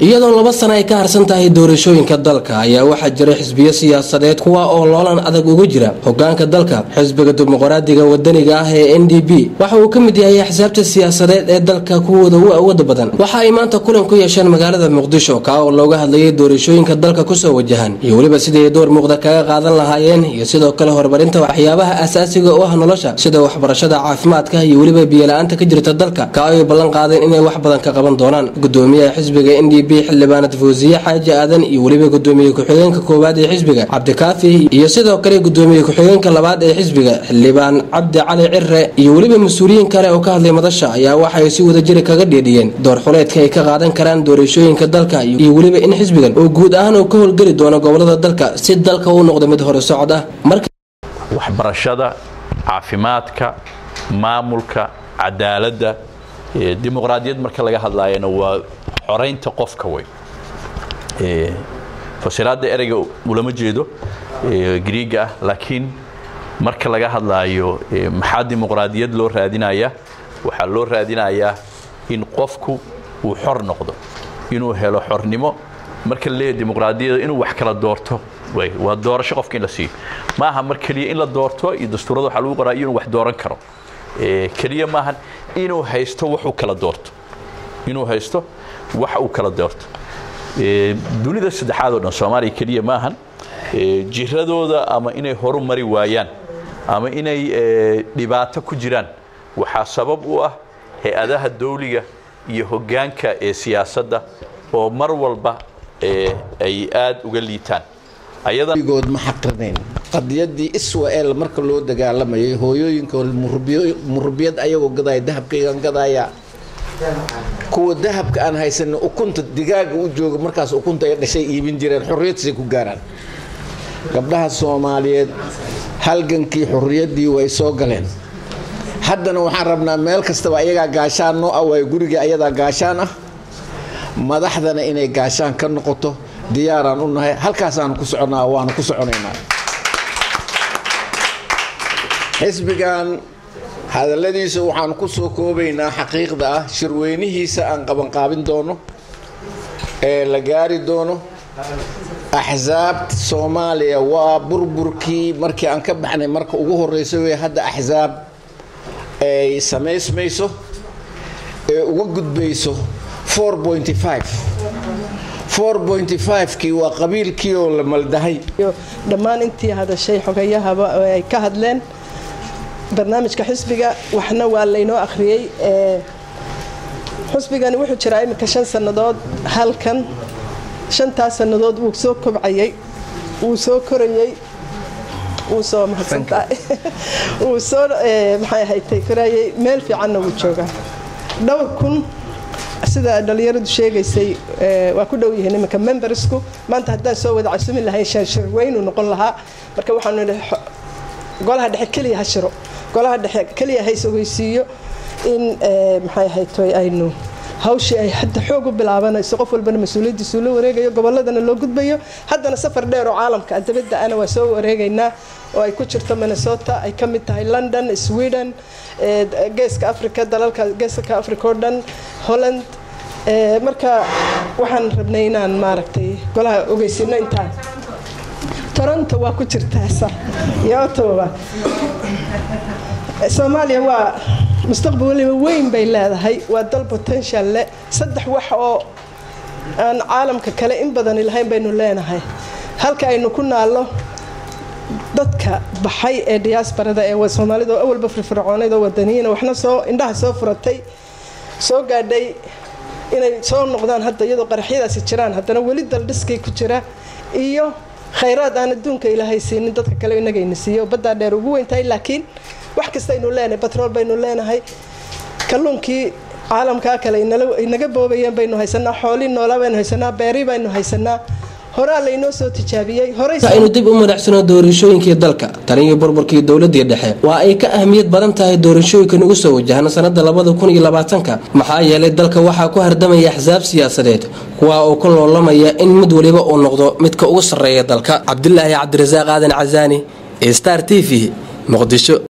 iyadoo laba sana ay ka harsan tahay doorashooyinka dalka ayaa waxaa jira xisbiyo siyaasadeed kuwa oo loolan adag uga jira hogaanka dalka xisbiga dimuqraadiga wadaniga ah ee n d b waxa uu ka mid yahay axsaabta siyaasadeed ee dalka kuwooda u awooda badan waxa ay maanta kulan ku yeesheen magaalada muqdisho kaa oo looga hadlayay doorashooyinka dalka kusoo wajahan iyo weliba sidii ay door muuqda kaga qaadan lahaayeen iyo sidoo kale horumarinta waxyaabaha asaasiga u ah nolosha sida waxbarashada caafimaadka iyo weliba biyola-aanta ka jirta dalka ka ay ballan qaadeen inay wax badan ka qaban doonaan gudoomiyaha xisbiga n d b xildhibaanad fawsiye xaaji aadan iyo weliba gudoomiye ku-xigeenka koowaad ee xisbiga cabdikaafi iyo sidoo kale gudoomiye ku-xigeenka labaad ee xisbiga xildhibaan cabdi cali cire iyo weliba mas-uuliyiin kale oo ka hadlay madasha ayaa waxaay si wadajiri kaga dheedhiyeen door xuleedka ay ka qaadan karaan doorashooyinka dalka iyo weliba in xisbigan oo guud ahaan uu ka howlgeli doono gobolada dalka si dalka uu noqdo mid hore socod ah waxbarashada caafimaadka maamulka cadaaladda dimuqraadiyad marka laga hadlaayana waa xoraynta qofka wey fasiraadda ereyga ulama jeedo griiga ah laakiin marka laga hadlaayo maxaa dimuqraadiyad loo raadinayaa waxaa loo raadinayaa in qofku uu xor noqdo inuu helo xornimo marka laleeyahay dimuqraadiyada inuu wax kala doorto waa doorasho qofka in la siiyo ma aha mar keliya in la doorto iyo dastuurada waxaa lagu qoraa inuu wax dooran karo keliya maahan inuu haysto waxuu kala doorto inuu haysto wax uu kala doorto dunida saddexaad oo dhan soomaaliya keliya maahan jiradooda ama inay horu mari waayaan ama inay dhibaato ku jiraan waxaa sabab u ah hay-adaha dawliga iyo hoggaanka ee siyaasadda oo mar walba ay aad uga liitaan good ma xaqrinayn qadiyadii israel marka loo dagaalamayay hooyooyinka murubiyad ayagoo gadaya dahabkaygan gadaya kuwa dahabka aan haysanin ukunta digaaga u jooga markaas ukunta ay dhashay iibin jireen xorriyadsiay ku gaaraan gabdhaha soomaaliyeed halgankii xorriyaddii way soo galeen haddana waxaan rabnaa meel kastaba ayagaa gaashaan noo ah waayo gurigii ayadaa gaashaan ah madaxdana inay gaashaan ka noqoto diyaaraan u nahay halkaasaanu ku soconnaa waanu ku soconaynaa xisbigan hadalladiisa waxaan ku soo koobaynaa xaqiiqda ah shirweynihiisa aan qabanqaabin doono ee la gaari doono axsaabta soomaaliya waa burburkii markii aan ka baxnay marka ugu horeysa wey hadda axsaab ay samaysmayso ee uga gudbayso kii waa qabiilkii oo la maldahay dhammaan intii hadashay xogayahaba ay ka hadleen barnaamijka xisbiga waxna waa laynoo akhriyey xisbigani wuxuu jiraa iminka shan sannadood halkan shantaas sannadood wuu soo kobcayey wuu soo korayey wuu soo mahadsantahay wuu soo maxay ahaytay korayey meel fiicanna wuu joogaa dhowr kun sida dhalinyaradu sheegaysay waa ku dhow yihiin iminka membersku maanta haddaan soo wada casumi lahayn shirweynu noqon lahaa marka waxaanu nihi golaha dhexe keliya ha shiro golaha dhexe keliya hays ogeysiiyo in maxay ahaytoy aynu hawshii ay hadda xoog u bilaabanayso qof walbana mas-uuliyaddiisuu la wareegayo gobolladana loo gudbayo haddana safar dheer oo caalamka dabadda ana waa soo wareegaynaa oo ay ku jirto minnesota ay ka mid tahay london sweden geeska africa dalalka geeska africa oo dhan holland marka waxaan rabnay inaan maaragtay golaha ogeysino intaan toronto waa ku jirtaasa iyo ottawa soomaaliya waa mustaqbal waliba weyn bay leedahay waa dal potential leh saddex wax oo aan caalamka kale in badani lahayn baynu leenahay halka aynu ku naallo dadka baxay ee diyaasbarada ee soomaalida oo awalba firfircoonayd oo wadaniyiina waxna soo indhaha soo furatay soo gaadhay inay soo noqdaan hadda iyadoo qaraxyadaasi jiraan haddana weli daldhiskay ku jira iyo khayraad aan adduunka ilaahay siinin dadka kale inagayna siiyo baddaa dheer ugu weyntahay laakiin wax kastaynu leenahay batrool baynu leenahay kalluunkii caalamkaa kale inaga boobayeen baynu haysanaa xoolii noolaa baynu haysanaa beeri baynu haysanaa horaa laynoo soo tijaabiyey aynu dib u madaxsano doorashooyinkii dalka taniyo burburkii dowladii dhexe waa ay ka ahmiyad badan tahay doorashooyinkan ugu soo wajahan sanada labada kun iyo labaatanka maxaa yeelay dalka waxaa ku hardamaya axsaab siyaasadeed kuwa uu ku loolamaya in mid waliba uu noqdo midka ugu sarreeya dalka cabdilaahi cabdirasaaq aadan casaani star t v muqdisho